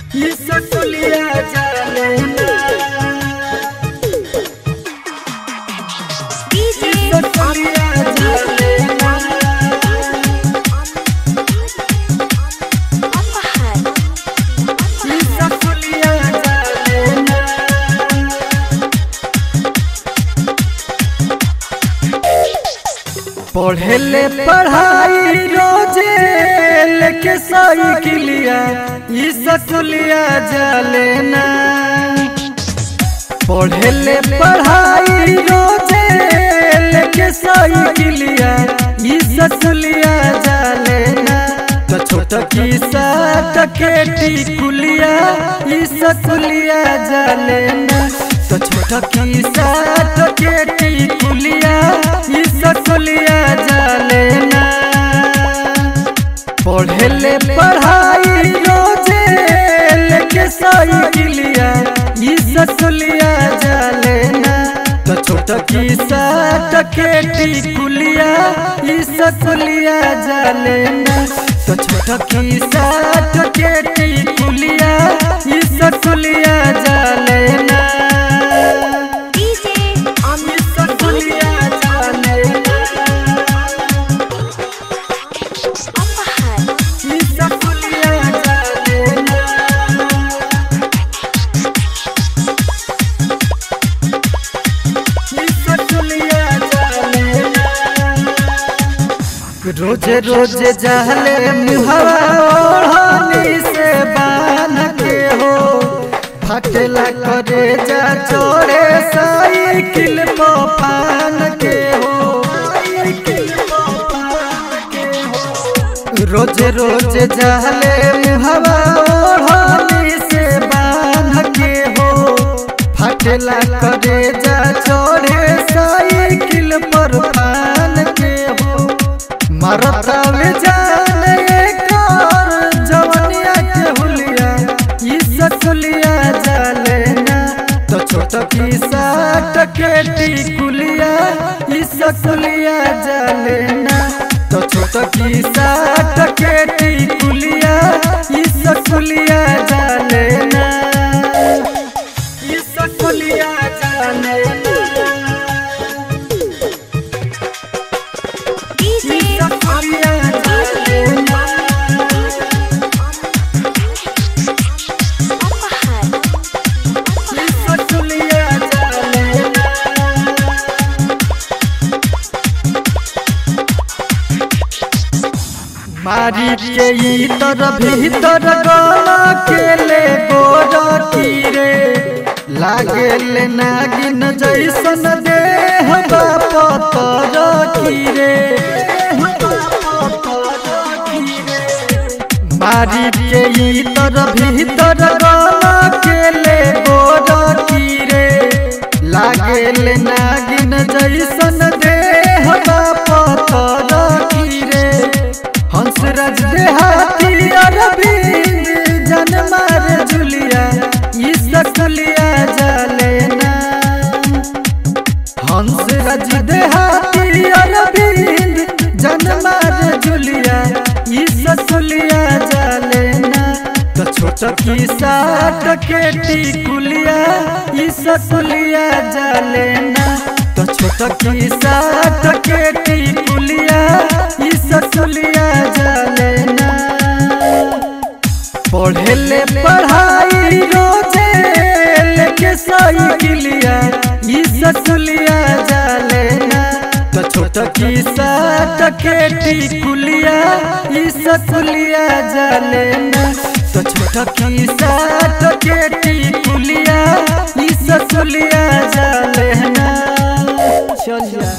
ई सकुलिया जाने ना DJ सकुलिया जाने ना Apahar. ई सकुलिया जाने ना पढ़ेले पढ़ाई रोजे लेके साइकिलिया ई सकुलिया जाले ना पढ़ेले पढ़ाई रोजे लेके साइकिलिया ई सकुलिया जाले ना तो छोट की साट के टिकुलिया ई सकुलिया जाले ना तो छोट की साट के टिकुलिया ई सकुलिया जाले ना पढ़ेले पढ़ाई रोजे लेके साइकिलिया ई सकुलिया जाले ना तो छोट की साट के टिकुलिया ई सकुलिया जाले ना तो छोट की साट के टिकुलिया ई सकुलिया जाले ना DJ ई Amit सकुलिया जाले ना Apahar. ई सकुलिया जाले ना रोजे रोजे जहले मुहवा ओढ़नी से बान के हो फटला करे जा चोरे साइकिल पो पान के हो रोज रोज जहले मुहवा ओढ़नी से बान के हो फटला करे जा चोरे साइकिल पर पान के हो मरता में जाने कर जवनिया के हुलिया ई सकुलिया जाले ना तो छोट की साट के टिकुलिया ई सकुलिया जाले ना तो छोट की साट के टिकुलिया ई सकुलिया जाले ना ई सकुलिया जाले ना DJ सकुलिया जाले ना Apahar. सकुलिया जाले ना मारी के इतर भीतर गला के ले गोर कीरे लागेल नागिन जैसन देह पतर कीरे मारी के इतर भीतर गला के ले गोर कीरे लागेल नागिन जैसन देह पतर कीरे हंसराज देहाती अरविंद जनमार जुलिया ई सकुलिया जाले ना हंसराज देहाती अरविंद जनमार जुलिया ई सकुलिया जाले ना तो छोट की साट के टिकुलिया ई सकुलिया जाले ना तो छोट की साट के टिकुलिया ई सकुलिया जाले ना पढ़ेले पढ़ाई रोजे लेके साइकिलिया ई सकुलिया जाले ना तो छोट की साट के टिकुलिया ई सकुलिया जाले ना तो छोट की साट के टिकुलिया ई सकुलिया जाले ना चल जा